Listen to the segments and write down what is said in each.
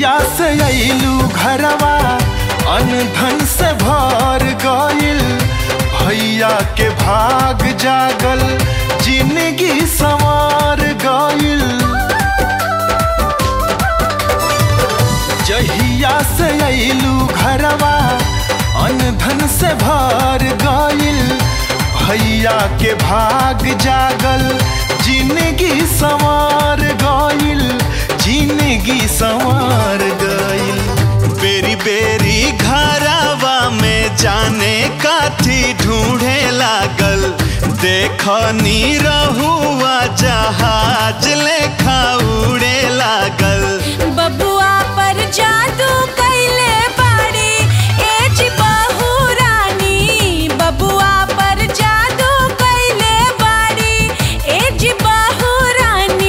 जहिया से अइलू घरवा अनधन से भर गइल भैया के भाग जागल जिंदगी संवार गइल जहिया से अइलू घरवा अनधन से भर गइल भैया के भाग जागल जिंदगी संवार गइल जिंदगी संवार गइल बेरी बेरी घरवा में जाने काथी ढूंढे लागल देखनी रहुआ जहाज लेखा उड़े लागल बबुआ पर जादू कैले बाड़ी एज बहू रानी बबुआ पर जादू कैले बाड़ी एज बहू रानी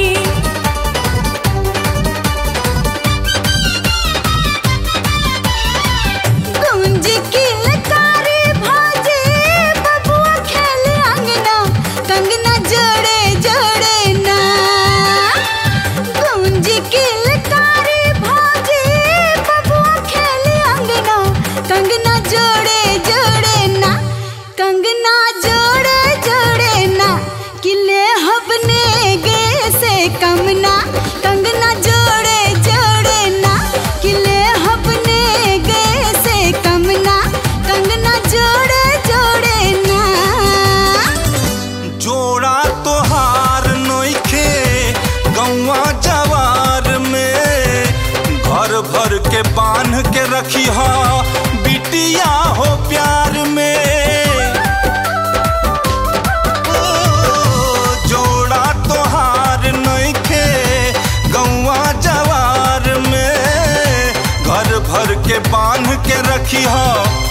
गुंज की लकारी भाजे बबुआ खेले अंगना कंगना जोड़े जोड़े ना गुंज की लकारी भाजे बबुआ खेले अंगना कंगना जोड़े जोड़े ना कंगना जोड़े जोड़े ना किले हबने गे से कमना कंगना जोड़े जोड़े ना किले हबने गे से कमना कंगना जोड़े जोड़े ना जोड़ा तोहार नोखे गौवा जवार में घर भर के बांध के रखी हा बिटिया हो प्यार में ओ, जोड़ा तोहार नोखे गौवा जवार में घर भर के बांध के रखी हा